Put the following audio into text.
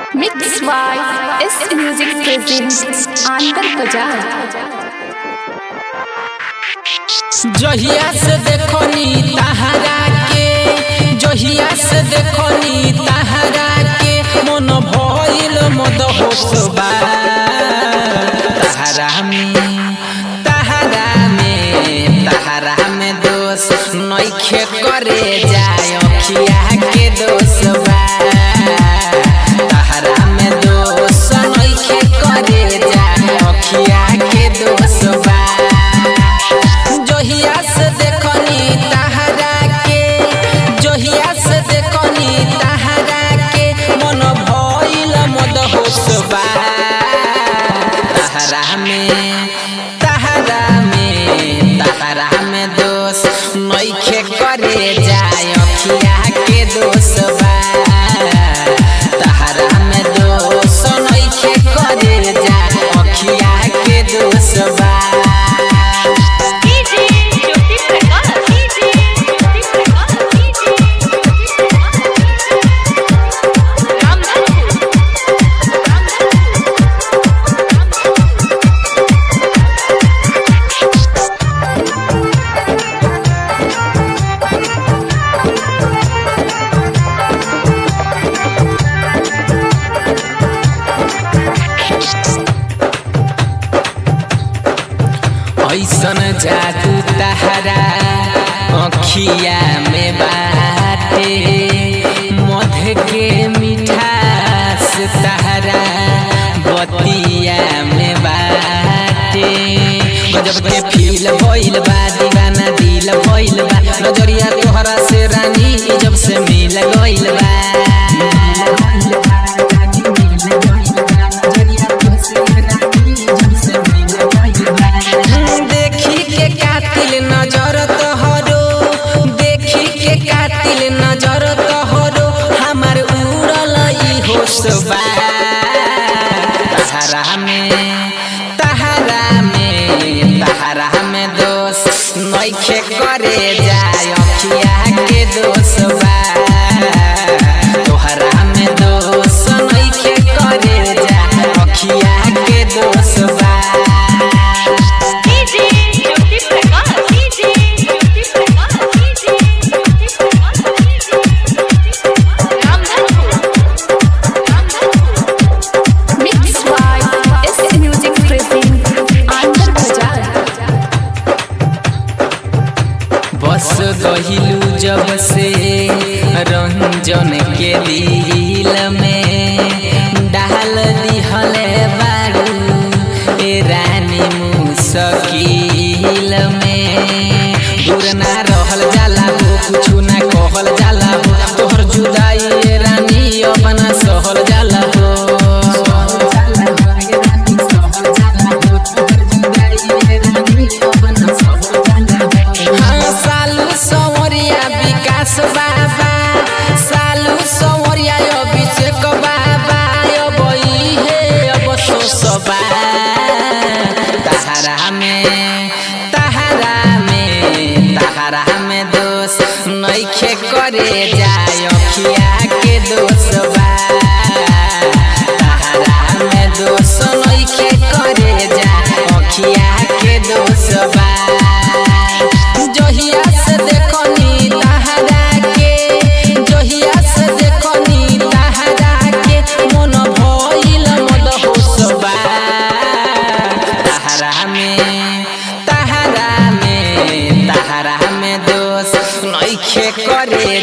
Mix by S Music presents Antar Bazaar. जहिया से देखनी तहरा के जहिया से देखनी तहरा के मन भइल मद होसबा तहरा में तहरा में तहरा में दोष नइखे करे जाय अखिया के दोषबा तहरा में दोष नइखे करे जाय अखिया के दोषबा जहिया से देखनी तहरा के जहिया से देखनी तहरा के मन भइल मद होसबा तहरा में तहरा में तहरा में दोष नइखे करे जाय अखिया के दोषबा तहरा में दोष नइखे करे जाय अखिया के दोषबा DJ Jyoti Prakash DJ Jyoti Prakash DJ Jyoti Prakash Ramdhanpur ऐसन जादू तहरा अखिया में बाटे मध के मिठास तहरा बतिया में बाटे गजब के फील भइल बा दीवाना दिल भइल बा नजरिया तोहरा से रानी जब से मिल गइल बा देखी के कातिल नजर तोहरो देखी के कातिल नजर तोहरो हमार उड़ल ई होशबा तहरा में तहरा में तहरा में दोष नइखे करे जाय अखिया के दोषबा तोहरा में दोष नइखे करे जाय अखिया के दोषबा DJ Jyoti Prakash DJ Jyoti Prakash DJ Jyoti Prakash Ramdhanpur Ramdhanpur Mix by S Music presents Antar Bazaar. बस गहिलू जब से रंजन के दिल में डाल दिहले बारू ए रानी मुसकिल में दूर ना रहल जाला हो कुछु ना कहल जाला हो तोहर जुदाई ए रानी अपना सहल जाला हो हाँ, सालू संवरिया विकास बाबा सालू संवरिया अभिषेक बाबा अब इहे अब सोसबा तहरा में तहरा में तहरा में दोष नइखे करे जाय अखिया के दोषबा तहरा में दोष नइखे करे जाय अखिया के दोषबा जहिया से देखनी तहरा के जहिया से देखनी तहरा के मन भइल मद होसबा तहरा में तहरा में तहरा में दोष नइखे करे